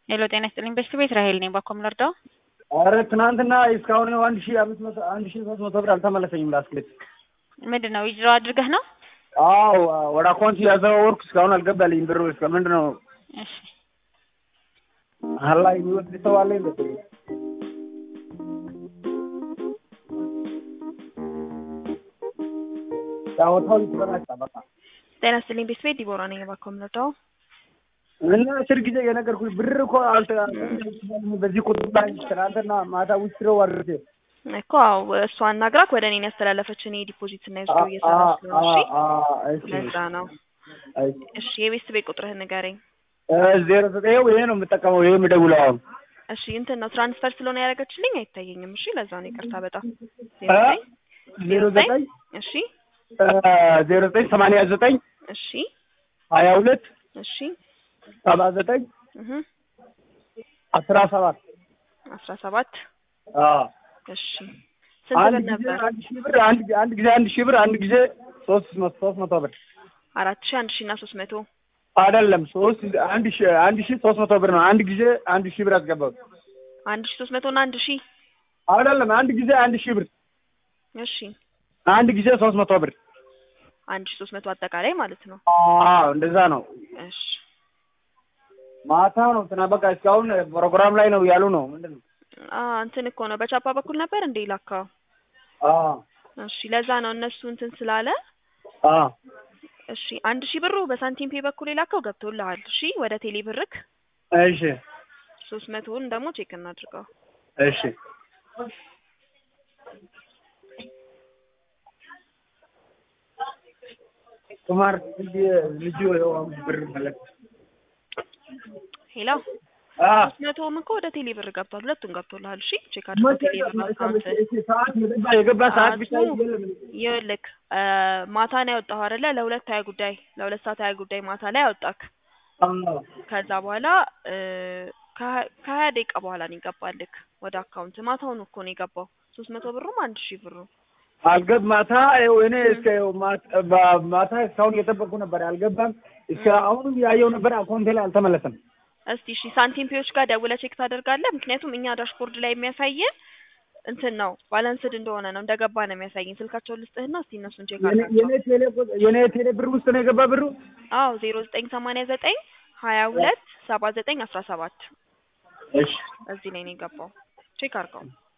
ሄሎ ጤና ይስጥልኝ በሽት ቤት ራሄል ነኝ። ባኮም ልርዳው? ኧረ ትናንትና እስካሁን አንድ ሺህ አምስት መቶ አንድ ሺህ ሶስት መቶ ብር አልተመለሰኝም። ላስክልት ምንድን ነው ዊዝድሮ አድርገህ ነው? አዎ ወደ አካውንት ያዘዋወርኩ እስካሁን አልገባልኝ ብሩ። እስከ ምንድን ነው እሺ አላ የሚወድ ሰው አለ ይመስል ጫወታው ይበላጫ በቃ ጤና ይስጥልኝ በሽት ቤት ዲቦራ ነኝ። ባኮም ልርዳው? እና አስር ጊዜ የነገርኩሽ ብር እኮ አልተ በዚህ ቁጥር ላይ ትናንትና ማታ ውስጥ ነው አድርጌ እኮ አዎ እሷ አናግራክ ወደ እኔን ያስተላለፈች እኔ ዲፖዚት እና ዊዝድሮ እየሰራ ስለሆነ እሺ ለዛ ነው። እሺ የቤት ቤት ቁጥርህን ንገረኝ። ዜሮ ዘጠኝ ይሄ ነው የምጠቀመው። ይሄ የምደውለው አሁን እሺ እንትን ነው ትራንስፈር ስለሆነ ያደረገችልኝ አይታየኝም። እሺ ለዛ ነው ይቅርታ በጣም ዜሮ ዘጠኝ እሺ ዜሮ ዘጠኝ ሰማንያ ዘጠኝ እሺ ሀያ ሁለት እሺ ሰባ ዘጠኝ እህ አስራ ሰባት አስራ ሰባት አዎ እሺ ስንት ብር አንድ ጊዜ ነበር? አንድ ሺህ ብር አንድ ጊዜ አንድ ጊዜ አንድ ሺህ ብር አንድ ጊዜ ሶስት መቶ ሶስት መቶ ብር አራት ሺህ አንድ ሺህ እና ሶስት መቶ አይደለም ሶስት አንድ ሺህ አንድ ሺህ ሶስት መቶ ብር ነው። አንድ ጊዜ አንድ ሺህ ብር አስገባው። አንድ ሺህ ሶስት መቶ እና አንድ ሺህ አይደለም አንድ ጊዜ አንድ ሺህ ብር እሺ አንድ ጊዜ ሶስት መቶ ብር። አንድ ሺህ ሶስት መቶ አጠቃላይ ማለት ነው። አዎ እንደዛ ነው። እሺ ማታ ነው ትና በቃ እስካሁን ፕሮግራም ላይ ነው ያሉ ነው። ምንድን ነው? አ እንትን እኮ ነው በቻፓ በኩል ነበር እንዴ ላካው? አዎ እሺ ለዛ ነው እነሱ እንትን ስላለ አዎ እሺ አንድ ሺህ ብሩ በሳንቲም ፔ በኩል የላከው ገብቶልሃል። እሺ ወደ ቴሌ ብርክ እሺ ሶስት መቶውን ደግሞ ቼክ እናድርገው። እሺ ቁማር ልጅ ብር መለክ ሄሎ አ ሶስት መቶውም እኮ ወደ ቴሌ ብር ገብቷል። ሁለቱም ገብቶልሃል። እሺ ቼክ አድርገው ቴሌ ብር አካውንት ሰዓት የገባ የገባ ሰዓት ብቻ ሰዓቱ ይኸውልህ እ ማታ ነው ያወጣኸው አይደለ? ለሁለት ሀያ ጉዳይ ለሁለት ሰዓት ሀያ ጉዳይ ማታ ላይ አወጣክ። ከዛ በኋላ እ ከሀ- ከሀያ ደቂቃ በኋላ ነው የገባልክ ወደ አካውንት። ማታውን እኮ ነው የገባው ሶስት መቶ ብሩም አንድ ሺህ ብሩ። አልገብ ማታ ይኸው እኔ እስከ ይኸው ማታ ባ- ማታ እስካሁን እየጠበቅኩ ነበር። አልገባም። እስከ አሁንም ያየው ነበር። አካውንቴ ላይ አልተመለሰም። እስቲ እሺ ሳንቲም ፔዎች ጋር ደውለህ ቼክ ታደርጋለህ። ምክንያቱም እኛ ዳሽቦርድ ላይ የሚያሳየን እንትን ነው ባላንስድ እንደሆነ ነው እንደገባ ነው የሚያሳየን። ስልካቸውን ልስጥህና እስቲ እነሱን ቼክ የኔ- አድርጋቸው። የኔ ቴሌ ቁጥ- የኔ ቴሌ ብር ውስጥ ነው የገባ ብሩ። አዎ ዜሮ ዘጠኝ ሰማንያ ዘጠኝ ሀያ ሁለት ሰባ ዘጠኝ አስራ ሰባት እሺ እዚህ ላይ ነው የገባው። ቼክ አድርገው።